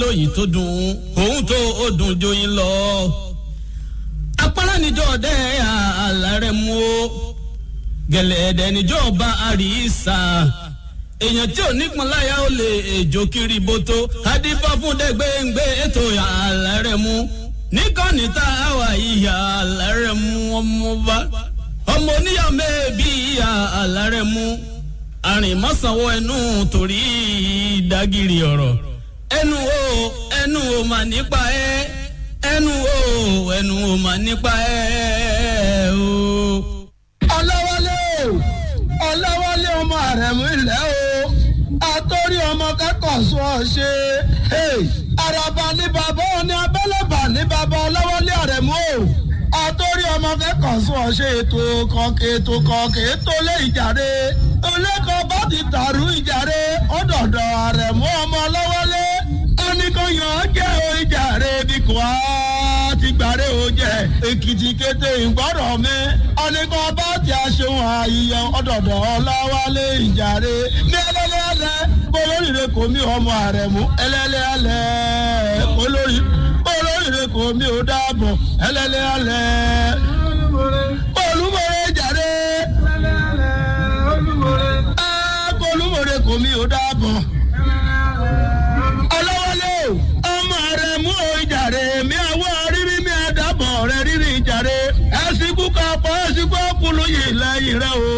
lóyìn tó dùn òun tó ó dùn joyin lọ. apárá níjọ́ ọdẹ àlàrẹ̀ mú o gẹ̀lẹ́dẹ̀ níjọ́ ọba àríṣà èèyàn tí ò nípọn láyà ó lè èjò kiri bótó adífá fún dẹgbẹ́ngbẹ́ ètò àlàrẹ̀ mú níkànnì tá a wà ìyá àlàrẹ̀ mú ọmọ bá ọmọ oníyà mẹ́ẹ̀bí ìyá àlàrẹ̀ mú àrìnmọ́sánwó ẹnu torí ìdágìrì ọ̀rọ̀ ẹnu o ẹnu o mà nípa ẹ ẹnu o ẹnu o mà nípa ẹ o. ọlọ́wọ́lé o ọlọ́wọ́lé ọmọ àrẹ̀mú ilẹ̀ o àtọ́rí ọmọ kẹ́kọ̀ọ́ sọ ọ ṣe àràbà ní bàbá òní abẹ́lẹ́bà ní bàbá ọlọ́wọ́lé àrẹ̀mú o àtọ́rí ọmọ kẹ́kọ̀ọ́ sọ ọ ṣe ètò kọ̀ọ̀kẹ́ ètò kọ̀ọ̀kẹ́ ètò lé ìjàre olẹ́kọ̀ọ́ bá ti tàrú ìjàre ọ̀dọ̀dọ̀ àrẹ̀mú ọmọ ọlọ́wọ́lé oníkóyàn jẹ́ o ìjàre bí kò á ti gbàre o jẹ èkìtì kété ìgbọ́rọ̀ mi ọ̀nìkan bá ti aṣeun àyíyọ ọ̀dọ̀dọ̀ ọláwálé ìjàre ní ẹlẹ́lẹ́ alẹ́ olóríire kò mí ọmọ àrẹ̀mú ẹlẹ́lẹ́ alẹ́ olórí olóríire kò mí ò dáàbọ̀ ẹlẹ́lẹ́ alẹ́ olúmọ̀rẹ́ ìjàre olúmọ̀rẹ́ kò mí ò dáàbọ̀ ọlọ́wọ́lé ọmọ rẹ̀ mú ìjàre mi àwọ̀ rírí mi àdàbọ̀ rẹ̀ rírí ìjàre ẹ̀sìnkú kan pọ̀ ẹ̀sìnkú ọkùnrin yìí lẹ́yìn rẹ̀ o